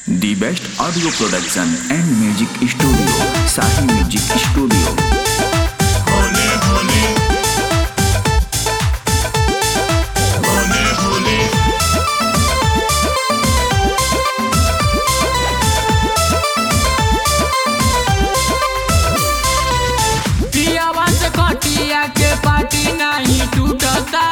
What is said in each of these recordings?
The best audio production and music studio, Sahi Music Studio. होले होले होले होले पियावा से कटिया के पाटी नहीं टूटता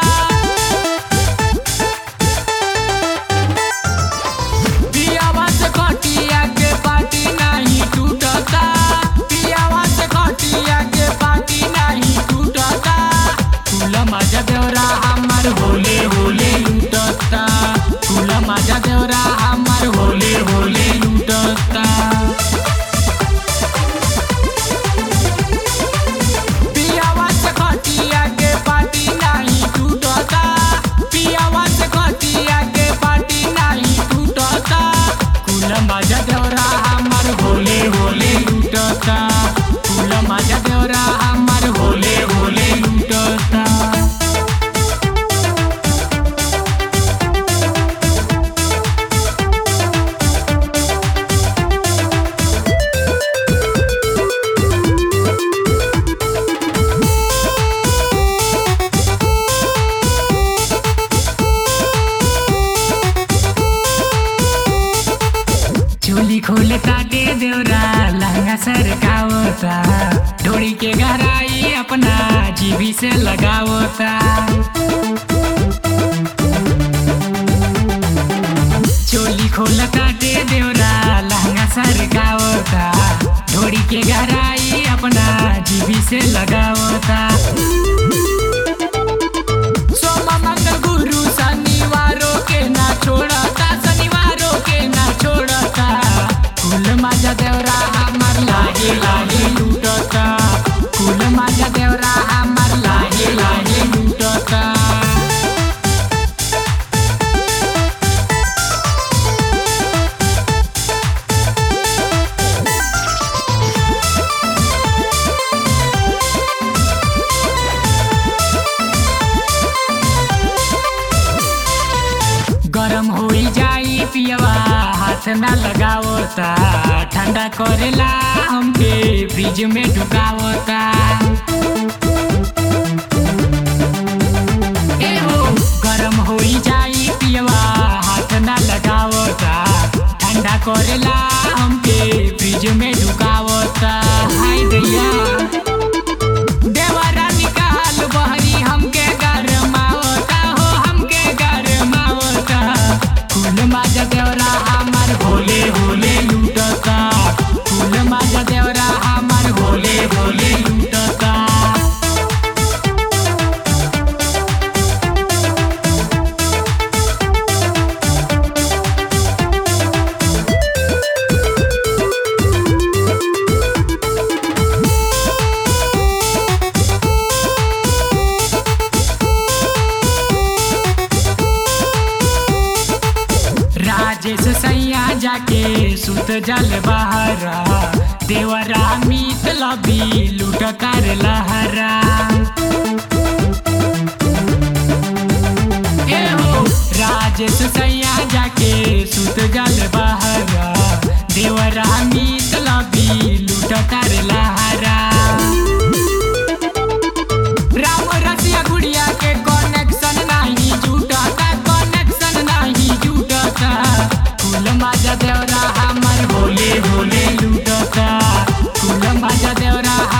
पियावा से कटिया के पाटी नहीं टूटता पियावा से कटिया के पाटी नहीं टूटता कुल मजा देवरा हमर होले होले लूटता कुल मजा देवरा हमर होले होले लूटता पियावा से खटिया के पाटी नहीं टूटता पियावा से खटिया के पाटी नहीं टूटता कुल मजा देवरा हमर होले होले लूटता कुल मजा देवरा हमर होले होले लूटता चोली खोले ताटे देवरा लहंगा सरकावता डोरी के गहराई अपना जीवी से लगावता चोली खोले ताटे देवरा लहंगा सरकावता डोरी के गहराई अपना जीवी से लगावता सोम मंगल गुरु शनिवारों के ना छोड़ता शनिवारों के ना छोड़ता कुल माजा देवरा हमर लागे लागे लूटता कुल माजा देवरा हमर लागे लागे लूटता गरम होई जाई पियवा हाथ ना लगावता ठंडा करेला हमके फ्रिज में ढुकावता ए हो गरम होई जाई पियवा हाथ ना लगावता ठंडा करेला हमके फ्रिज में ढुकावता हाय दैया देवरा निकाल बहरी हमके गरमावता हो हमके गरमावता कुल माजा देवरा हमर भोले भोले लूटता कुल माजा देवरा हमर भोले भोले लूटता राजेश सैया जाके सुत जल बहरा देवरा मीत लबी लूट कर लहरा ए हो राजेश सैया जाके सुत जल बहरा देवरा मीत लबी लूट कर लहरा राम रसिया गुड़िया के कनेक्शन नहीं जुटता कनेक्शन नहीं जुटता कुल माजा देवरा हमर होले होले लूटता कुल माजा देवरा